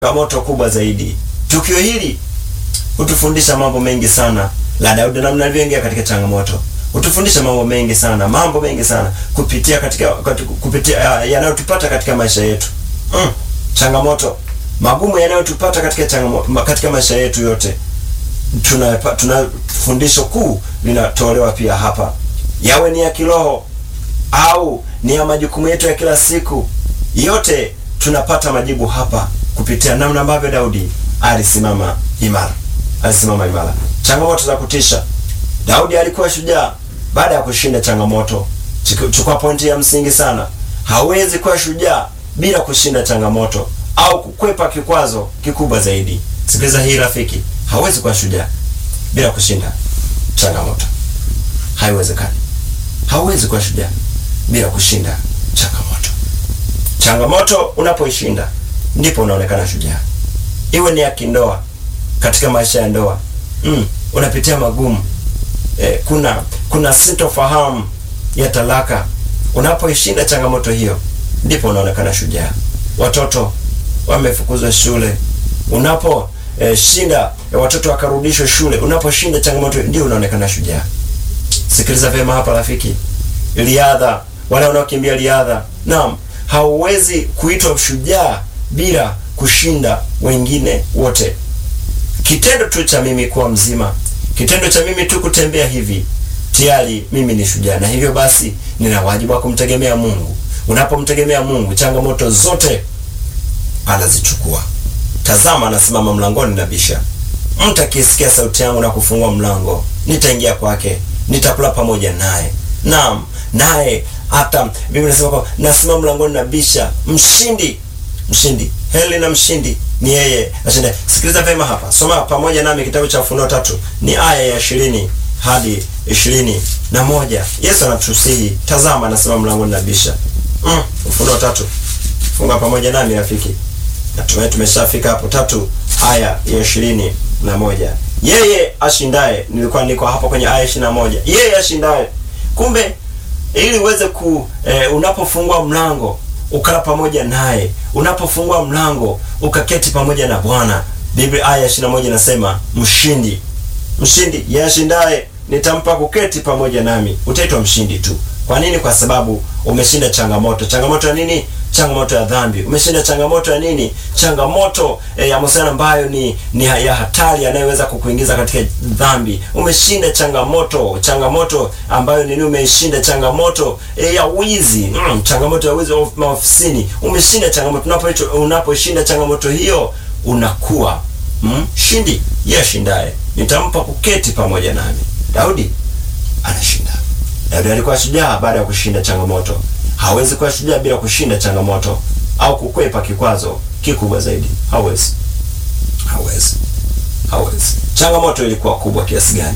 changamoto kubwa zaidi. Tukio hili hutufundisha mambo mengi sana, la Daudi namna alivyoingia katika changamoto hutufundisha mambo mengi sana, mambo mengi sana kupitia katika, katika kupitia yanayotupata katika maisha yetu mm. Changamoto magumu yanayotupata katika changamoto, katika maisha yetu yote, tuna tuna fundisho kuu linatolewa pia hapa, yawe ni ya kiroho au ni ya majukumu yetu ya kila siku, yote tunapata majibu hapa kupitia namna ambavyo Daudi alisimama imara, alisimama imara. Changamoto za kutisha. Daudi alikuwa shujaa baada ya kushinda changamoto. Chukua pointi ya msingi sana, hawezi kuwa shujaa bila kushinda changamoto au kukwepa kikwazo kikubwa zaidi. Sikiliza hii rafiki, hawezi kuwa shujaa bila kushinda changamoto. Haiwezekani. Hauwezi kuwa shujaa bila kushinda changamoto. Changamoto unapoishinda ndipo unaonekana shujaa. Iwe ni ya kindoa, katika maisha ya ndoa mm, unapitia magumu eh, kuna kuna sintofahamu ya talaka. Unapoishinda changamoto hiyo ndipo unaonekana shujaa. Watoto wamefukuzwa shule, unapo eh, shinda eh, watoto wakarudishwa shule, unaposhinda changamoto ndio unaonekana shujaa. Sikiliza vyema hapa rafiki, riadha, wale wanaokimbia riadha, naam, hauwezi kuitwa shujaa bila kushinda wengine wote. Kitendo tu cha mimi kuwa mzima, kitendo cha mimi tu kutembea hivi, tayari mimi ni shujaa, na hivyo basi nina wajibu wa kumtegemea Mungu. Unapomtegemea Mungu, changamoto zote anazichukua. Tazama, anasimama mlangoni na bisha. Mtu akisikia sauti yangu na kufungua mlango, nitaingia kwake, nitakula pamoja naye. Naam, naye hata Biblia inasema kwa nasimama mlangoni na bisha. Mshindi, mshindi, heli na mshindi ni yeye ashinda. Sikiliza vyema hapa, soma pamoja nami kitabu cha Ufunuo tatu, ni aya ya ishirini hadi ishirini na moja. Yesu anatusihi, tazama, anasimama mlangoni na bisha. Mm, Ufunuo tatu, funga pamoja nami rafiki. Natumai tumeshafika hapo, tatu aya ya ishirini na moja. Yeye ashindaye, nilikuwa niko hapo kwenye aya ishirini na moja. Yeye ashindaye. Kumbe ili uweze ku eh, unapofungua mlango ukala pamoja naye, unapofungua mlango ukaketi pamoja na Bwana. Biblia aya ishirini na moja inasema mshindi, mshindi, yeye ashindaye nitampa kuketi pamoja nami. Utaitwa mshindi tu. Kwa nini? Kwa sababu umeshinda changamoto. Changamoto ya nini? Changamoto ya dhambi. Umeshinda changamoto ya nini? Changamoto eh, ya mahusiano ambayo ni, ni ya hatari yanayoweza kukuingiza katika dhambi. Umeshinda changamoto, changamoto ambayo nini? Umeshinda changamoto eh, ya wizi mm, changamoto ya wizi maofisini. Umeshinda changamoto. Unapo unaposhinda changamoto hiyo unakuwa mm, shindi. Yeye ashindaye nitampa kuketi pamoja nami. Daudi anashinda. Daudi alikuwa shujaa baada ya kushinda changamoto. Hawezi kuwa shujaa bila kushinda changamoto au kukwepa kikwazo kikubwa zaidi. Hawezi, hawezi, hawezi. Changamoto ilikuwa kubwa kiasi gani?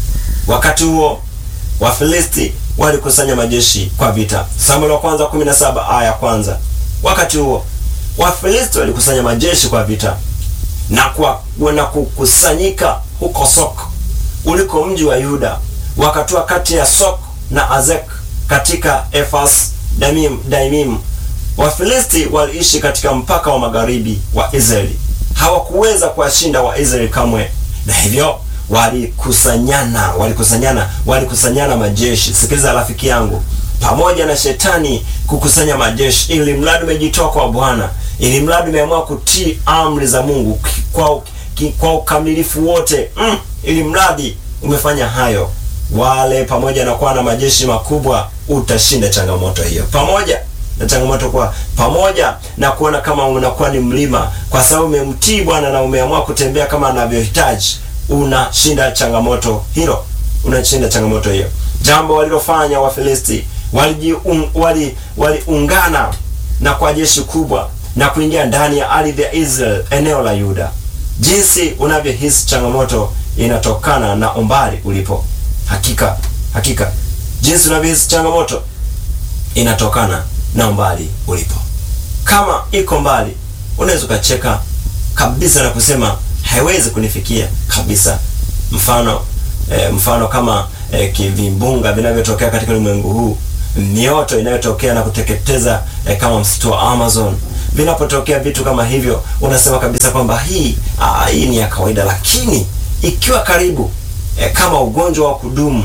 Wakati huo Wafilisti walikusanya majeshi kwa vita. Samueli wa kwanza 17 aya ya kwanza. Wakati huo Wafilisti walikusanya majeshi kwa vita na kwa na kukusanyika huko Sok uliko mji wa Yuda, wakatua kati ya Sok na Azek katika Efas Damim, Daimim. Wafilisti waliishi katika mpaka wa magharibi wa Israeli, hawakuweza kuwashinda Waisraeli kamwe, na hivyo walikusanyana, walikusanyana, walikusanyana majeshi. Sikiliza rafiki yangu, pamoja na shetani kukusanya majeshi, ili mradi umejitoa kwa Bwana, ili mradi umeamua kutii amri za Mungu kwa kwa ukamilifu wote mm, ili mradi umefanya hayo, wale pamoja na kuwa na majeshi makubwa, utashinda changamoto hiyo, pamoja na changamoto kwa pamoja na kuona kama unakuwa ni mlima, kwa sababu umemtii Bwana na umeamua kutembea kama anavyohitaji, unashinda changamoto hilo, unashinda changamoto hiyo. Jambo walilofanya Wafilisti waliungana wali, wali na kwa jeshi kubwa na kuingia ndani ya ardhi ya Israel, eneo la Yuda. Jinsi unavyohisi changamoto inatokana na umbali ulipo. Hakika, hakika, jinsi unavyohisi changamoto inatokana na umbali ulipo. Kama iko mbali, unaweza ukacheka kabisa na kusema haiwezi kunifikia kabisa. Mfano eh, mfano kama eh, kivimbunga vinavyotokea katika ulimwengu huu, mioto inayotokea na kuteketeza eh, kama msitu wa Amazon vinapotokea vitu kama hivyo, unasema kabisa kwamba hii aa, hii ni ya kawaida, lakini ikiwa karibu e, kama ugonjwa wa kudumu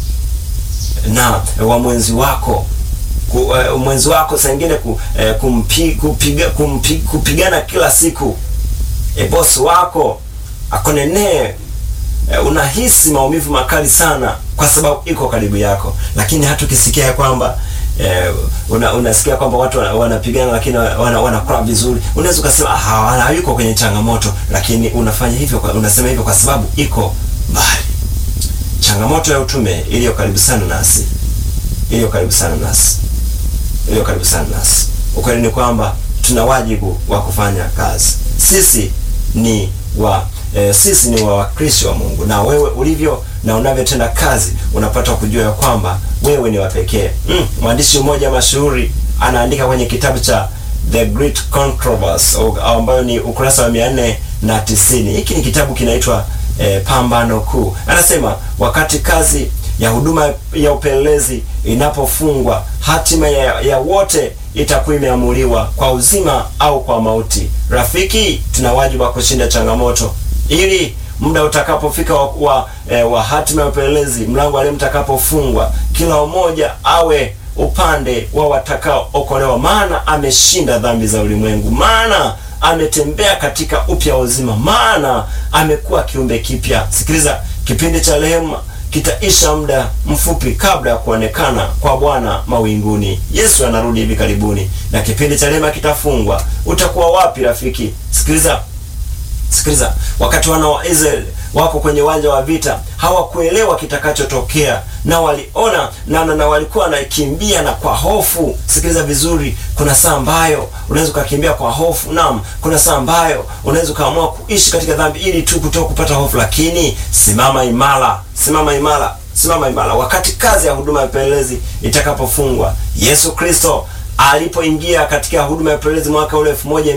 na wa mwenzi wako ku, uh, mwenzi wako saa ingine ku, uh, kumpi, kupiga, kumpi, kupigana kila siku e, bosi wako akonenee uh, unahisi maumivu makali sana kwa sababu iko karibu yako, lakini hata ukisikia ya kwamba eh, una, unasikia kwamba watu wanapigana lakini wana, wanakula vizuri, unaweza ukasema ah, hayuko kwenye changamoto, lakini unafanya hivyo kwa, unasema hivyo kwa sababu iko mbali. Changamoto ya utume iliyo karibu sana nasi, iliyo karibu sana nasi, iliyo karibu sana nasi. Ukweli ni kwamba tuna wajibu wa kufanya kazi. Sisi ni wa E, sisi ni wa Wakristo wa Mungu, na wewe ulivyo na unavyotenda kazi unapata kujua ya kwamba wewe ni wa pekee. Mm, mwandishi mmoja mashuhuri anaandika kwenye kitabu cha The Great Controversy ambayo ni ukurasa wa mia nne na tisini. Hiki ni kitabu kinaitwa e, Pambano Kuu. Anasema wakati kazi ya huduma ya upelelezi inapofungwa, hatima ya, ya wote itakuwa imeamuliwa kwa uzima au kwa mauti. Rafiki, tuna wajibu wa kushinda changamoto ili muda utakapofika wa, wa, eh, wa hatima ya upelelezi, mlango wa leo mtakapofungwa, kila mmoja awe upande wa watakaookolewa, maana ameshinda dhambi za ulimwengu, maana ametembea katika upya wa uzima, maana amekuwa kiumbe kipya. Sikiliza, kipindi cha rehema kitaisha muda mfupi kabla ya kuonekana kwa Bwana mawinguni. Yesu anarudi hivi karibuni, na kipindi cha rehema kitafungwa. Utakuwa wapi rafiki? Sikiliza, sikiliza. Wakati wana wa Israeli wako kwenye uwanja wa vita, hawakuelewa kitakachotokea na waliona na, na, na walikuwa wanakimbia na kwa hofu. Sikiliza vizuri, kuna saa ambayo unaweza ukakimbia kwa hofu. Naam, kuna saa ambayo unaweza ukaamua kuishi katika dhambi ili tu kutoka kupata hofu, lakini simama imara, simama imara, simama imara. Wakati kazi ya huduma ya upelelezi itakapofungwa, Yesu Kristo alipoingia katika huduma ya upelelezi mwaka ule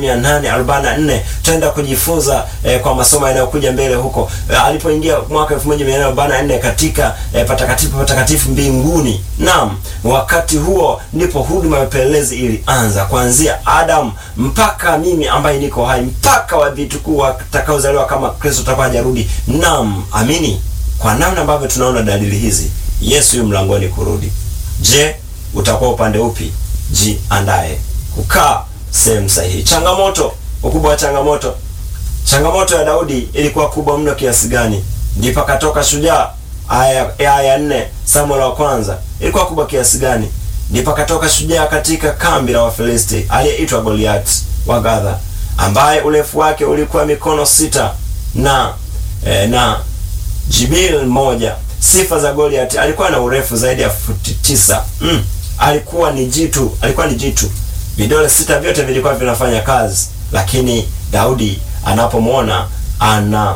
1844 tutaenda kujifunza eh, kwa masomo yanayokuja mbele huko. Eh, alipoingia mwaka 1844 katika eh, patakatifu patakatifu mbinguni. Naam, wakati huo ndipo huduma ya upelelezi ilianza, kuanzia Adam mpaka mimi ambaye niko hai, mpaka wa vitukuu watakaozaliwa kama Kristo atakuwa hajarudi. Naam, amini. Kwa namna ambavyo tunaona dalili hizi, Yesu yu mlangoni kurudi. Je, utakuwa upande upi? Jiandae kukaa sehemu sahihi. Changamoto, ukubwa wa changamoto. Changamoto ya Daudi ilikuwa kubwa mno kiasi gani? Ndipo akatoka shujaa. Aya ya nne Samuel wa kwanza ilikuwa kubwa kiasi gani? Ndipo akatoka shujaa katika kambi la Wafilisti aliyeitwa Goliath wa Gaza, ambaye urefu wake ulikuwa mikono sita na eh, na jibil moja. Sifa za Goliath, alikuwa na urefu zaidi ya futi tisa. Mm. Alikuwa ni jitu, alikuwa ni jitu. Vidole sita vyote vilikuwa vinafanya kazi, lakini Daudi anapomwona ana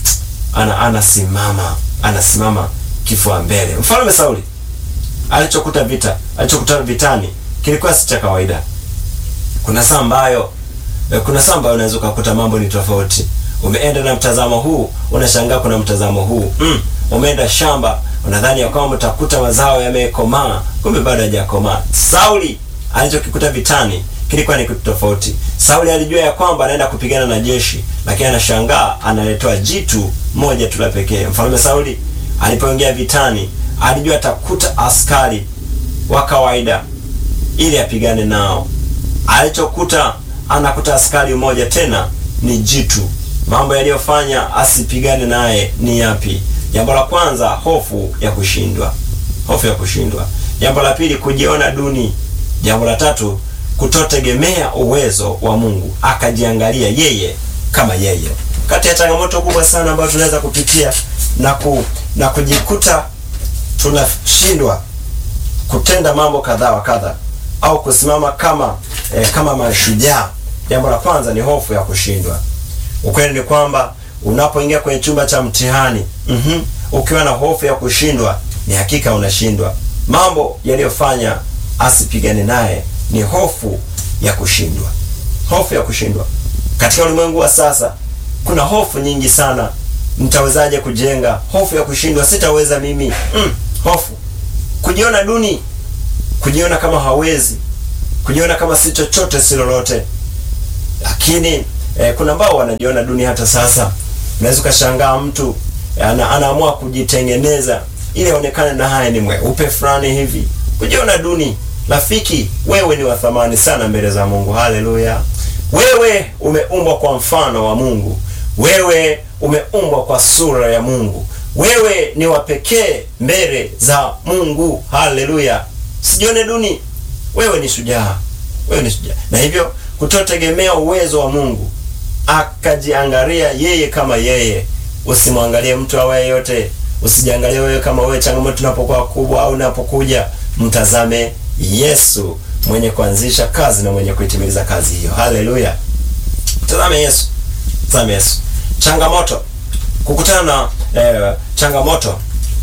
ana anasimama anasimama kifua mbele. Mfalme Sauli alichokuta vita alichokuta vitani kilikuwa si cha kawaida. Kuna saa ambayo kuna saa ambayo unaweza ukakuta mambo ni tofauti. Umeenda na mtazamo huu, unashangaa kuna mtazamo huu mm. Umeenda shamba unadhani ya kwamba utakuta mazao yamekomaa, kumbe bado hajakomaa. Sauli alichokikuta vitani kilikuwa ni kitu tofauti. Sauli alijua ya kwamba anaenda kupigana na jeshi, lakini anashangaa analetewa jitu moja tu la pekee. Mfalme Sauli alipoingia vitani, alijua atakuta askari wa kawaida ili apigane nao. Alichokuta anakuta askari mmoja tena ni jitu. Mambo yaliyofanya asipigane naye ni yapi? Jambo la kwanza, hofu ya kushindwa, hofu ya kushindwa. Jambo la pili, kujiona duni. Jambo la tatu, kutotegemea uwezo wa Mungu, akajiangalia yeye kama yeye. Kati ya changamoto kubwa sana ambayo tunaweza kupitia na ku, na kujikuta tunashindwa kutenda mambo kadhaa wa kadha au kusimama kama eh, kama mashujaa. Jambo la kwanza ni hofu ya kushindwa. Ukweli ni kwamba unapoingia kwenye chumba cha mtihani mm -hmm, ukiwa na hofu ya kushindwa, ni hakika unashindwa. Mambo yaliyofanya asipigane naye ni hofu ya kushindwa, hofu ya kushindwa. Katika ulimwengu wa sasa kuna hofu nyingi sana. Nitawezaje kujenga? Hofu ya kushindwa, sitaweza mimi. Mm, hofu, kujiona duni, kujiona kama hawezi, kujiona kama si chochote si lolote. lakini eh, kuna ambao wanajiona duni hata sasa. Unaweza ukashangaa mtu ana, anaamua kujitengeneza ili aonekane na haya ni mweupe fulani hivi, kujiona duni. Rafiki, wewe ni wa thamani sana mbele za Mungu. Haleluya! Wewe umeumbwa kwa mfano wa Mungu. Wewe umeumbwa kwa sura ya Mungu. Wewe ni wa pekee mbele za Mungu. Haleluya! Sijione duni. Wewe ni shujaa. Wewe ni shujaa, na hivyo kutotegemea uwezo wa Mungu, akajiangalia yeye kama yeye. Usimwangalie mtu awaye yote, usijiangalie wewe kama wewe. Changamoto inapokuwa kubwa au inapokuja, mtazame Yesu mwenye kuanzisha kazi na mwenye kuitimiliza kazi hiyo. Haleluya! Tazame Yesu, tazame Yesu. Changamoto kukutana na eh, changamoto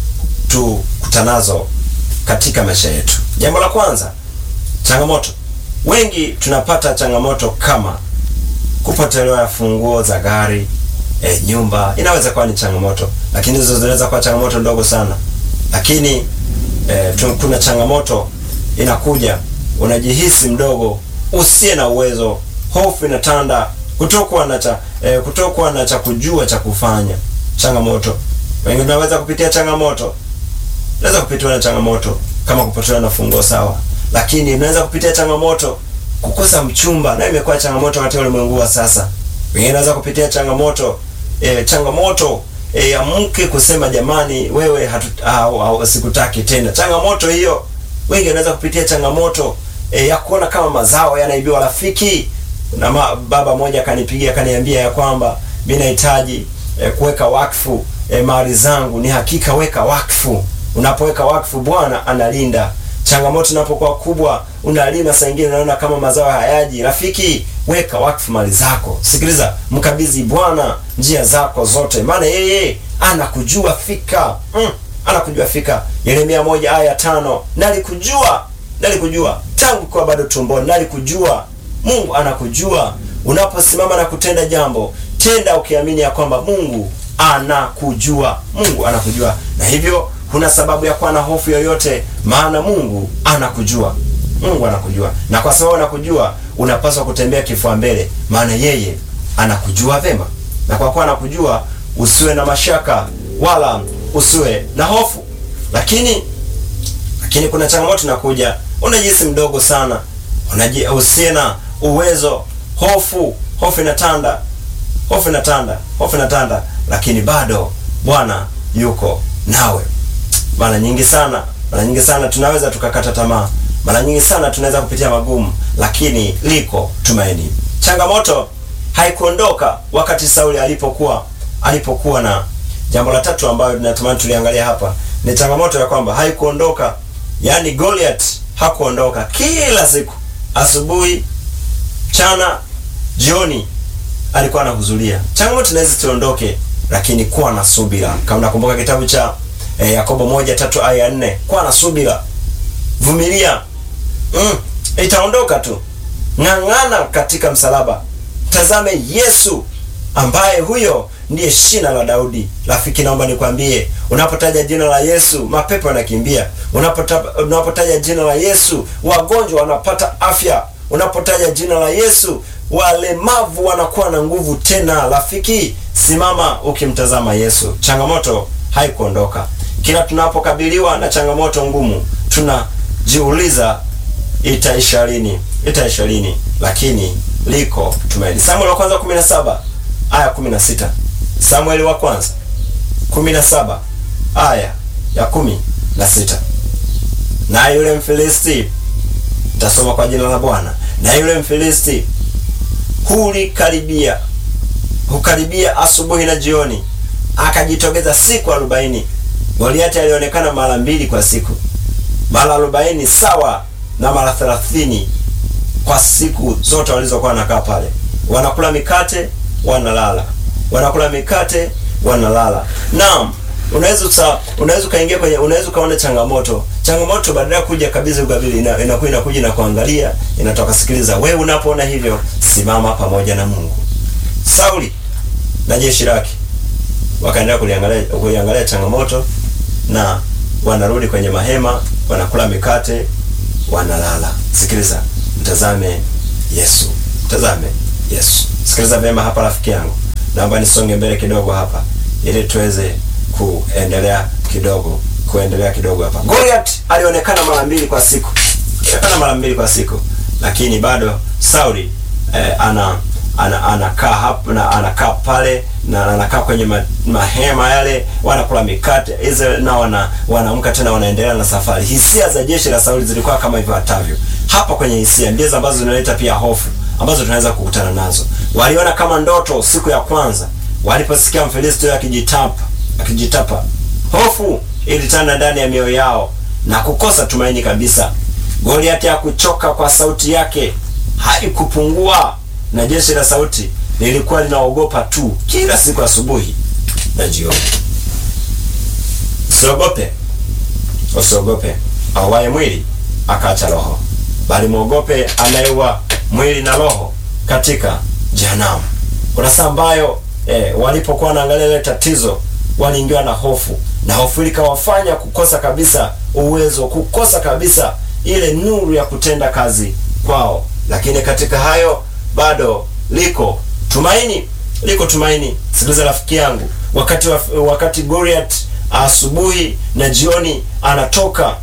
tukutanazo katika maisha yetu. Jambo la kwanza, changamoto. Wengi tunapata changamoto kama kupotelewa funguo za gari, eh, nyumba. Inaweza kuwa ni changamoto, lakini hizo zinaweza kuwa changamoto ndogo sana. Lakini eh, tu, kuna changamoto inakuja, unajihisi mdogo, usiye na uwezo, hofu inatanda, kutokuwa na cha eh, kutokuwa na cha kujua cha kufanya. Changamoto, wengi tunaweza kupitia changamoto, unaweza kupitiwa na changamoto kama kupotelewa na funguo, sawa, lakini unaweza kupitia changamoto kukosa mchumba, na imekuwa changamoto katika ulimwengu wa sasa. Wengine wanaweza kupitia changamoto e, changamoto e, ya mke kusema jamani, wewe hatu, au, au, sikutaki tena. Changamoto hiyo, wengi wanaweza kupitia changamoto e, ya kuona kama mazao yanaibiwa. Rafiki na ma, baba mmoja akanipigia akaniambia ya kwamba mimi nahitaji e, kuweka wakfu e, mali zangu. Ni hakika, weka wakfu. Unapoweka wakfu, Bwana analinda changamoto inapokuwa kubwa, unalima saa ingine unaona kama mazao hayaji. Rafiki, weka wakfu mali zako. Sikiliza, mkabidhi Bwana njia zako zote, maana yeye anakujua fika. Mm, anakujua fika. Yeremia moja aya tano, nalikujua nalikujua tangu kwa bado tumboni, nalikujua. Mungu anakujua. Unaposimama na kutenda jambo, tenda ukiamini ya kwamba Mungu anakujua. Mungu anakujua, na hivyo huna sababu ya kuwa na hofu yoyote, maana Mungu anakujua. Mungu anakujua, na kwa sababu anakujua, unapaswa kutembea kifua mbele, maana yeye anakujua vema, na kwa kuwa anakujua, usiwe na mashaka wala usiwe na hofu. Lakini lakini kuna changamoto inakuja, unajihisi mdogo sana, unaji usiye na uwezo, hofu hofu inatanda, hofu inatanda, hofu inatanda, lakini bado Bwana yuko nawe. Mara nyingi sana, mara nyingi sana tunaweza tukakata tamaa, mara nyingi sana tunaweza kupitia magumu, lakini liko tumaini. Changamoto haikuondoka wakati Sauli alipokuwa alipokuwa na jambo la tatu ambayo tunatamani tuliangalia hapa ni changamoto ya kwamba haikuondoka, yaani Goliath hakuondoka. Kila siku asubuhi, mchana, jioni alikuwa anahudhuria. Changamoto inaweza siondoke, lakini kuwa na subira. Kama nakumbuka kitabu cha E, Yakobo moja tatu aya nne kuwa na subira, vumilia, mm, itaondoka tu. Ng'ang'ana katika msalaba, tazame Yesu ambaye huyo ndiye shina la Daudi. Rafiki, naomba nikwambie, unapotaja jina la Yesu mapepo yanakimbia. Unapota, unapotaja jina la Yesu wagonjwa wanapata afya. Unapotaja jina la Yesu walemavu wanakuwa na nguvu tena. Rafiki, simama ukimtazama Yesu. Changamoto haikuondoka. Kila tunapokabiliwa na changamoto ngumu, tunajiuliza itaisha lini? Itaisha lini? Lakini liko tumaini. Samueli wa kwanza 17 aya 16. Samueli wa kwanza 17 aya ya 16. Na yule Mfilisti, tasoma kwa jina la Bwana. Na yule Mfilisti hulikaribia hukaribia asubuhi na jioni akajitokeza siku arobaini. Goliati alionekana mara mbili kwa siku, mara arobaini sawa na mara thelathini kwa siku zote walizokuwa wanakaa pale. Wanakula mikate wanalala, wanakula mikate wanalala. Naam, unaweza usa, unaweza ukaingia kwenye, unaweza ukaona changamoto. Changamoto badala ya kuja kabisa ukabili, ina, inakuwa inakuja na kuangalia, inatoka. Sikiliza, wewe unapoona hivyo, simama pamoja na Mungu. Sauli na jeshi lake wakaendelea kuliangalia kuliangalia changamoto na wanarudi kwenye mahema, wanakula mikate, wanalala. Sikiliza, mtazame Yesu, mtazame Yesu. Sikiliza vyema hapa rafiki yangu, naomba nisonge mbele kidogo hapa ili tuweze kuendelea kidogo kuendelea kidogo hapa. Goliath alionekana mara mbili kwa siku, alionekana mara mbili kwa siku, lakini bado Sauli eh, ana ana anakaa hapo na anakaa pale na anakaa kwenye ma, mahema yale, wanakula mikate Israel na wana wanaamka tena wanaendelea na safari. Hisia za jeshi la Sauli zilikuwa kama ifuatavyo. Hapa kwenye hisia ndizo ambazo zinaleta pia hofu ambazo tunaweza kukutana nazo. Waliona kama ndoto siku ya kwanza waliposikia Mfilisti akijitapa akijitapa, hofu ilitanda ndani ya mioyo yao na kukosa tumaini kabisa. Goliathi hakuchoka kwa sauti yake, haikupungua na jeshi la sauti lilikuwa linaogopa tu kila siku asubuhi na jioni. Usiogope, usiogope auaye mwili akaacha roho, bali mwogope anayeua mwili na roho katika jehanamu. Kuna saa ambayo eh, walipokuwa wanaangalia ile tatizo waliingiwa na hofu, na hofu ilikawafanya kukosa kabisa uwezo, kukosa kabisa ile nuru ya kutenda kazi kwao, lakini katika hayo bado liko tumaini, liko tumaini. Sikiliza rafiki yangu, wakati wa, wakati Goliath asubuhi na jioni anatoka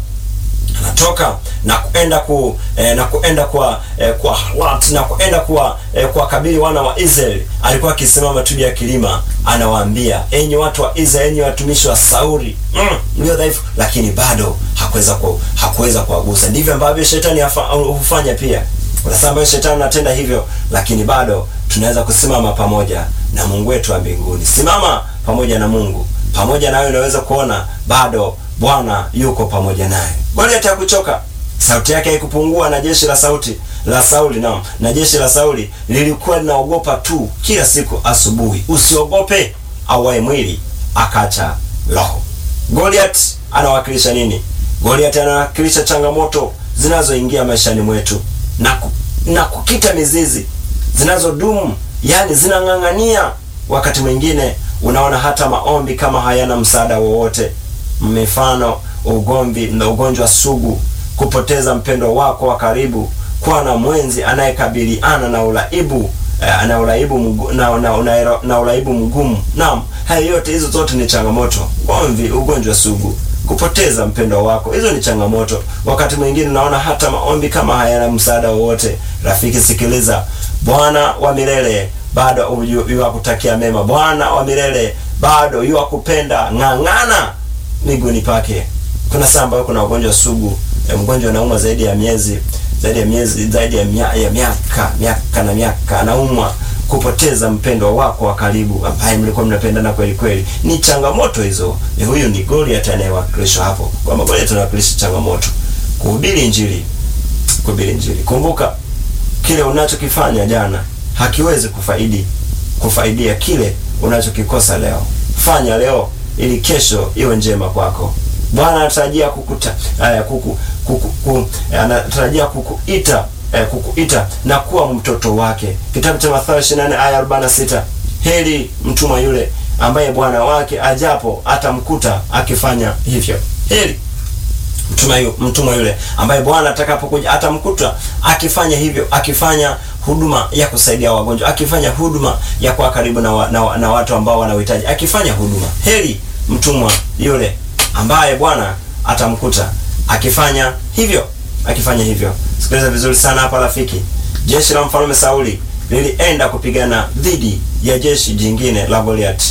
anatoka na kuenda ku eh, na kuenda kwa eh, kwa halat na kuenda kwa eh, kwa kabili wana wa Israeli. Alikuwa akisimama tu ya kilima, anawaambia enyi watu wa Israeli, enyi watumishi wa Sauli mm, mlio dhaifu, lakini bado hakuweza ku, hakuweza kuwagusa. Ndivyo ambavyo shetani hufanya pia. Kuna saa ambayo shetani anatenda hivyo, lakini bado tunaweza kusimama pamoja na Mungu wetu wa mbinguni. Simama pamoja na Mungu, pamoja nawe unaweza kuona bado Bwana yuko pamoja naye. Goliathi hakuchoka, sauti yake haikupungua, na jeshi la sauti la Sauli na, na jeshi la Sauli lilikuwa linaogopa tu kila siku asubuhi. Usiogope auaye mwili akacha roho. Goliath anawakilisha nini? Goliath anawakilisha changamoto zinazoingia maishani mwetu na, ku, na kukita mizizi zinazodumu, yani zinang'ang'ania. Wakati mwingine unaona hata maombi kama hayana msaada wowote. Mifano ugomvi na ugonjwa sugu, kupoteza mpendo wako wa karibu, kuwa na mwenzi anayekabiliana na uraibu eh, na uraibu mgu, na, na, na, na uraibu mgumu. Naam, haya yote hizo zote ni changamoto. Ugomvi, ugonjwa sugu, kupoteza mpendo wako, hizo ni changamoto. Wakati mwingine unaona hata maombi kama hayana msaada wowote. Rafiki, sikiliza, Bwana wa milele bado yuwakutakia mema. Bwana wa milele bado yuwakupenda. Ng'ang'ana miguuni pake. Kuna saa ambayo kuna ugonjwa sugu, e, mgonjwa anaumwa zaidi ya miezi zaidi ya miezi zaidi ya, mia, ya miaka miaka na miaka, anaumwa kupoteza mpendo wako wa karibu ambaye mlikuwa mnapendana kweli kweli. Ni changamoto hizo. Ni huyu ni Goliath anayewakilishwa hapo, kwamba Goliath anawakilisha changamoto. Kuhubiri Injili, kuhubiri Injili. Kumbuka kile unachokifanya jana hakiwezi kufaidi kufaidia kile unachokikosa leo. Fanya leo ili kesho iwe njema kwako. Bwana anatarajia kukuta aya kuku, kuku, kuku, anatarajia kukuita eh, kukuita na kuwa mtoto wake. Kitabu cha Mathayo 24 aya 46. Heri mtumwa yule ambaye bwana wake ajapo atamkuta akifanya hivyo. Heri mtumwa yule, mtumwa yule ambaye bwana atakapokuja atamkuta akifanya hivyo, akifanya huduma ya kusaidia wagonjwa, akifanya huduma ya kuwa karibu na, wa, na, na watu ambao wanahitaji, akifanya huduma. Heri mtumwa yule ambaye Bwana atamkuta akifanya hivyo, akifanya hivyo. Sikiliza vizuri sana hapa rafiki. Jeshi la mfalme Sauli lilienda kupigana dhidi ya jeshi jingine la Goliath,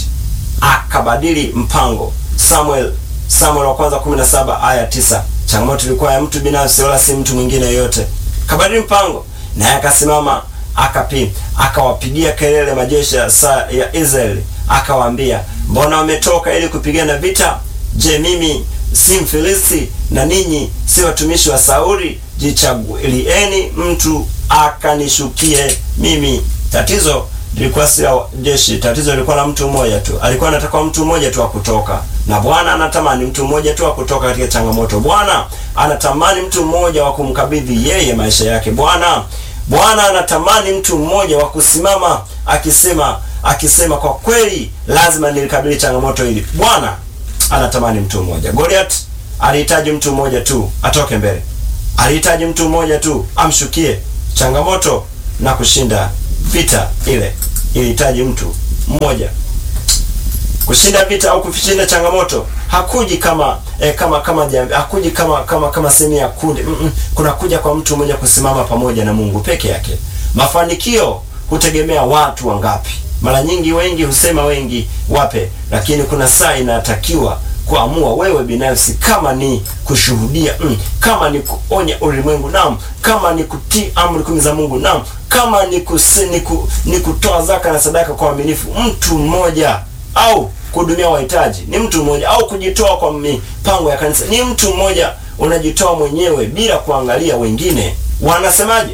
akabadili mpango. Samuel Samuel wa kwanza 17 aya 9. Changamoto ilikuwa ya mtu binafsi, wala si mtu mwingine yoyote. Kabadili mpango, naye akasimama akapi akawapigia kelele majeshi ya, ya Israeli akawaambia, mbona wametoka ili kupigana vita? Je, mimi si Mfilisti na ninyi si watumishi wa Sauli? Jichagulieni mtu akanishukie mimi. Tatizo lilikuwa si la jeshi, tatizo lilikuwa la mtu mmoja tu. Alikuwa anataka mtu mmoja tu wa kutoka, na Bwana anatamani mtu mmoja tu wa kutoka katika changamoto. Bwana anatamani mtu mmoja wa kumkabidhi yeye maisha yake. Bwana Bwana anatamani mtu mmoja wa kusimama akisema akisema kwa kweli, lazima nilikabili changamoto hili. Bwana anatamani mtu mmoja. Goliath alihitaji mtu mmoja tu atoke mbele, alihitaji mtu mmoja tu amshukie changamoto na kushinda vita ile ilihitaji mtu mmoja. Kushinda vita au kushinda changamoto hakuji kama eh, kama kama jamii, hakuji kama kama kama sehemu ya kundi mm -mm. Kuna kuja kwa mtu mmoja kusimama pamoja na Mungu peke yake. Mafanikio hutegemea watu wangapi. Mara nyingi wengi husema wengi wape, lakini kuna saa inatakiwa kuamua wewe binafsi, kama ni kushuhudia mm, kama ni kuonya ulimwengu naam, kama ni kutii amri kumi za Mungu naam, kama ni, kusi, ni, ku, ni kutoa zaka na sadaka kwa uaminifu, mtu mmoja au kuhudumia wahitaji ni mtu mmoja, au kujitoa kwa mipango ya kanisa ni mtu mmoja. Unajitoa mwenyewe bila kuangalia wengine wanasemaje.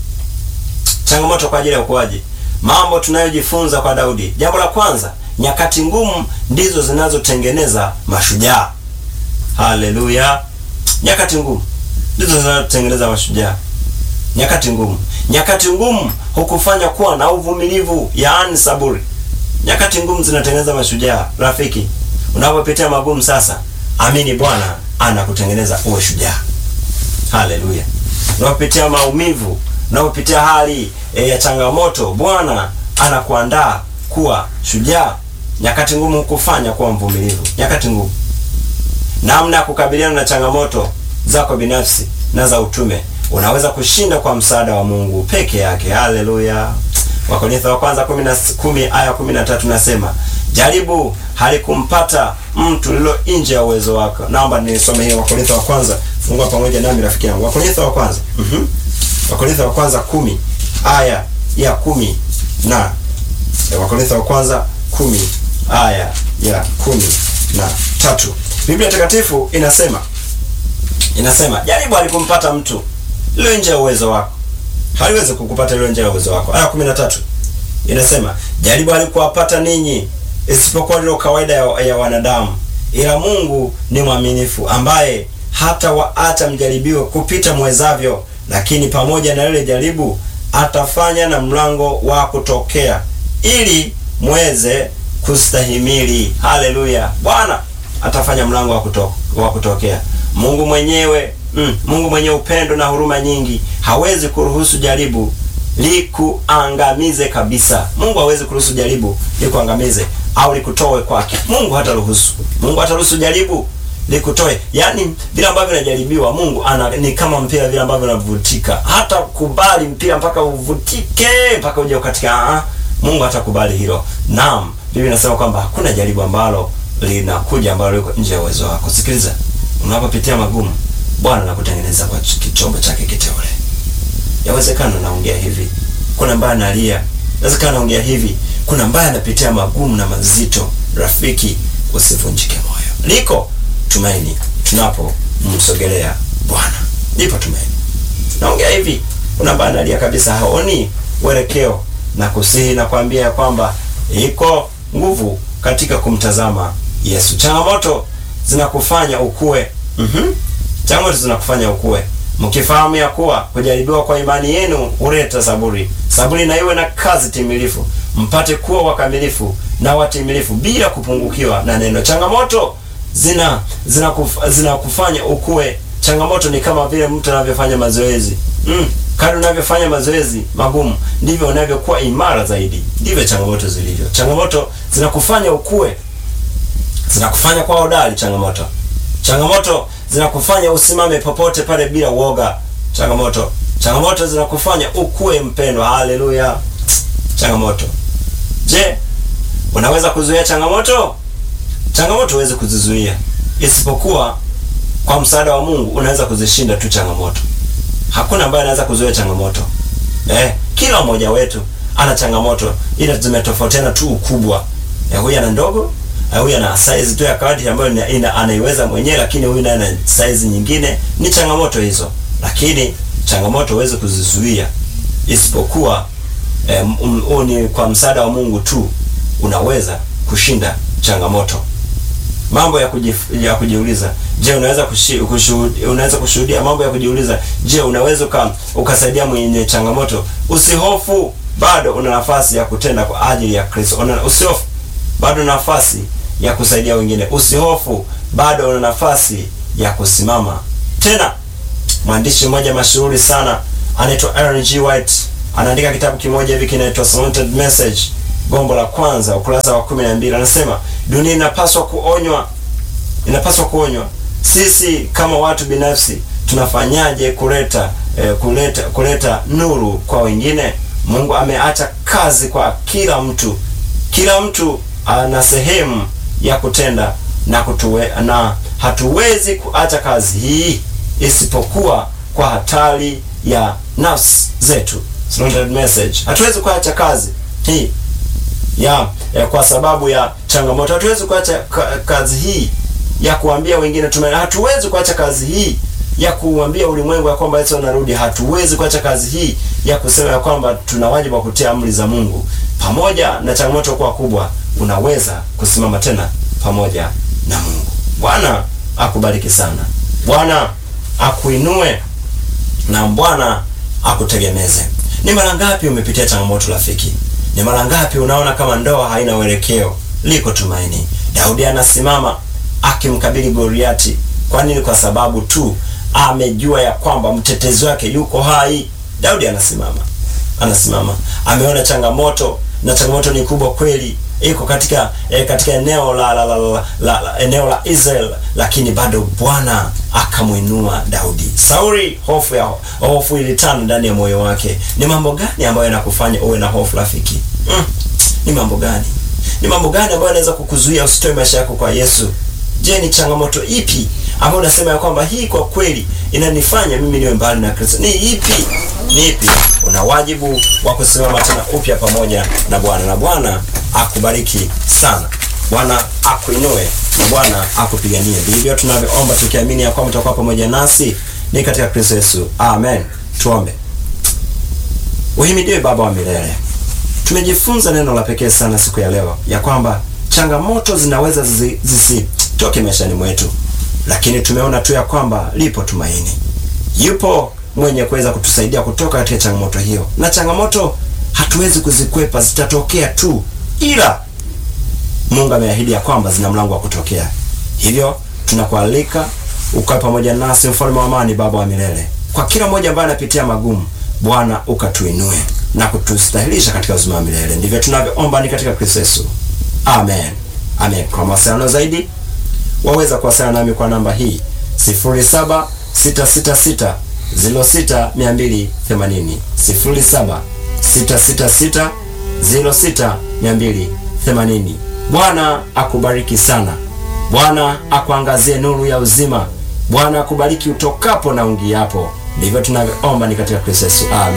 Changamoto kwa ajili ya ukuaji, mambo tunayojifunza kwa Daudi. Jambo la kwanza, nyakati ngumu ndizo zinazotengeneza mashujaa. Haleluya! Nyakati ngumu ndizo zinazotengeneza mashujaa. Nyakati ngumu, nyakati ngumu hukufanya kuwa na uvumilivu, yaani saburi. Nyakati ngumu zinatengeneza mashujaa. Rafiki, unapopitia magumu sasa, amini Bwana anakutengeneza uwe shujaa. Haleluya! Unapopitia maumivu, unapopitia hali e, ya changamoto, Bwana anakuandaa kuwa shujaa. Nyakati ngumu hukufanya kuwa mvumilivu. Nyakati ngumu, namna ya kukabiliana na changamoto zako binafsi na za utume, unaweza kushinda kwa msaada wa Mungu peke yake. Haleluya! Wakorintho wa kwanza kumi aya kumi na tatu nasema jaribu halikumpata mtu lilo nje ya uwezo wako. Naomba nisome hiyo Wakorintho wa kwanza, fungua pamoja nami rafiki yangu, Wakorintho wa kwanza mm -hmm. Wakorintho wa kwanza kumi aya ya kumi na Wakorintho wa kwanza kumi aya ya kumi na tatu Biblia Takatifu inasema inasema jaribu halikumpata mtu lilo nje ya uwezo wako haliwezi kukupata lilo nje ya uwezo wako. Aya 13 inasema jaribu alikuwapata ninyi isipokuwa lilo kawaida ya, ya wanadamu, ila Mungu ni mwaminifu, ambaye hata waacha mjaribiwe kupita mwezavyo, lakini pamoja na lile jaribu atafanya na mlango wa kutokea, ili mweze kustahimili. Haleluya! Bwana atafanya mlango wa kuto, wa kutokea. Mungu mwenyewe Mm, Mungu mwenye upendo na huruma nyingi hawezi kuruhusu jaribu likuangamize kabisa. Mungu hawezi kuruhusu jaribu likuangamize au likutoe kwake. Mungu hata ruhusu. Mungu hata ruhusu jaribu likutoe. Yaani vile ambavyo vinajaribiwa Mungu ana ni kama mpira vile ambavyo unavutika. Hata kubali mpira mpaka uvutike mpaka uje katika ah, Mungu hatakubali hilo. Naam, Biblia inasema kwamba hakuna jaribu ambalo linakuja ambalo liko nje ya uwezo wako. Sikiliza. Unapopitia magumu Bwana anakutengeneza kwa kichombo chake kiteule. Yawezekana naongea hivi, kuna ambaye analia. Yawezekana naongea hivi, kuna ambaye anapitia magumu na mazito. Rafiki, usivunjike moyo, liko tumaini tunapomsogelea Bwana, lipo tumaini. Naongea hivi, kuna ambaye analia kabisa, haoni uelekeo, na kusihi na kuambia ya kwamba iko nguvu katika kumtazama Yesu. Changamoto zinakufanya ukue. Mhm. Changamoto zinakufanya ukue, mkifahamu ya kuwa kujaribiwa kwa imani yenu huleta saburi. Saburi na iwe na kazi timilifu, mpate kuwa wakamilifu na watimilifu bila kupungukiwa na neno. Changamoto zina zinakufanya zina ukue. Changamoto ni kama vile mtu anavyofanya mazoezi mm. Kadri unavyofanya mazoezi magumu ndivyo unavyokuwa imara zaidi. Ndivyo changamoto zilivyo. Changamoto zinakufanya ukue, zinakufanya kwa hodari. Changamoto changamoto zinakufanya usimame popote pale bila uoga. Changamoto changamoto zinakufanya ukue mpendwa. Haleluya! Changamoto. Je, unaweza kuzuia changamoto? Changamoto huwezi kuzizuia, isipokuwa kwa msaada wa Mungu unaweza kuzishinda tu changamoto. Hakuna ambaye anaweza kuzuia changamoto. Eh, kila mmoja wetu ana changamoto, ila zimetofautiana tu ukubwa. Eh, huyu ana ndogo huyu ana size tu ya kadi ambayo ina anaiweza mwenyewe, lakini huyu naye ana size nyingine. Ni changamoto hizo, lakini changamoto huwezi kuzizuia isipokuwa eh, um, ni kwa msaada wa Mungu tu unaweza kushinda changamoto. Mambo ya, kujif, ya kujiuliza. Je, unaweza kushuhudia, unaweza kushuhudia mambo ya kujiuliza. Je, unaweza uka, ukasaidia mwenye changamoto? Usihofu, bado una nafasi ya kutenda kwa ajili ya Kristo. Usihofu, bado una nafasi ya kusaidia wengine. Usihofu, bado una nafasi ya kusimama tena. Mwandishi mmoja mashuhuri sana anaitwa Ellen G. White anaandika kitabu kimoja hivi kinaitwa Salted Message, gombo la kwanza, ukurasa wa kumi na mbili. Anasema dunia inapaswa kuonywa, inapaswa kuonywa. Sisi kama watu binafsi tunafanyaje kuleta eh, kuleta kuleta nuru kwa wengine? Mungu ameacha kazi kwa kila mtu. Kila mtu ana sehemu ya kutenda na kutuwe, na hatuwezi kuacha kazi hii isipokuwa kwa hatari ya nafsi zetu. Surrendered message. Hatuwezi kuacha kazi hii ya, ya kwa sababu ya changamoto. Hatuwezi kuacha ka, kazi hii ya kuambia wengine tumaini. Hatuwezi kuacha kazi hii ya kuambia ulimwengu ya kwamba Yesu anarudi. Hatuwezi kuacha kazi hii ya kusema ya kwamba tuna wajibu wa kutia amri za Mungu. Pamoja na changamoto kuwa kubwa, unaweza kusimama tena pamoja na Mungu. Bwana akubariki sana. Bwana akuinue na Bwana akutegemeze. Ni mara ngapi umepitia changamoto rafiki? Ni mara ngapi unaona kama ndoa haina uelekeo? Liko tumaini. Daudi anasimama akimkabili Goliati. Kwa nini? Kwa sababu tu amejua ya kwamba mtetezi wake yuko hai. Daudi anasimama, anasimama, ameona changamoto na changamoto ni kubwa kweli, iko katika eh, katika eneo la, la, la, la, la, la eneo la Israel, lakini bado Bwana akamwinua Daudi. Sauli, hofu ya hofu ilitanda ndani ya moyo wake. Ni mambo gani ambayo yanakufanya uwe na hofu rafiki? Mm, ni mambo gani? Ni mambo gani ambayo yanaweza kukuzuia usitoe maisha yako kwa Yesu? Je, ni changamoto ipi ambayo unasema ya kwamba hii kwa kweli inanifanya mimi niwe mbali na Kristo? Ni ipi? Ni ipi? Una wajibu wa kusimama tena upya pamoja na Bwana, na Bwana akubariki sana. Bwana akuinue na Bwana akupiganie. Ndivyo tunavyoomba tukiamini ya kwamba utakuwa pamoja nasi ni katika Kristo Yesu. Amen. Tuombe. Uhimidiwe Baba wa milele. Tumejifunza neno la pekee sana siku ya leo ya kwamba changamoto zinaweza zisitoke maishani mwetu, lakini tumeona tu ya kwamba lipo tumaini. Yupo mwenye kuweza kutusaidia kutoka katika changamoto hiyo, na changamoto hatuwezi kuzikwepa, zitatokea tu, ila Mungu ameahidi ya kwamba zina mlango wa kutokea. Hivyo tunakualika ukae pamoja nasi, mfalme wa amani, Baba wa milele, kwa kila mmoja ambaye anapitia magumu, Bwana ukatuinue na kutustahilisha katika uzima wa milele. Ndivyo tunavyoomba ni katika Kristo Yesu. Amen. Amen. Kwa mawasiliano zaidi waweza kuwasiliana nami kwa namba hii 07666 06280 07666 06280. Bwana akubariki sana. Bwana akuangazie nuru ya uzima. Bwana akubariki utokapo na ungiapo. Ndivyo tunavyoomba ni katika Kristo Yesu. Amen.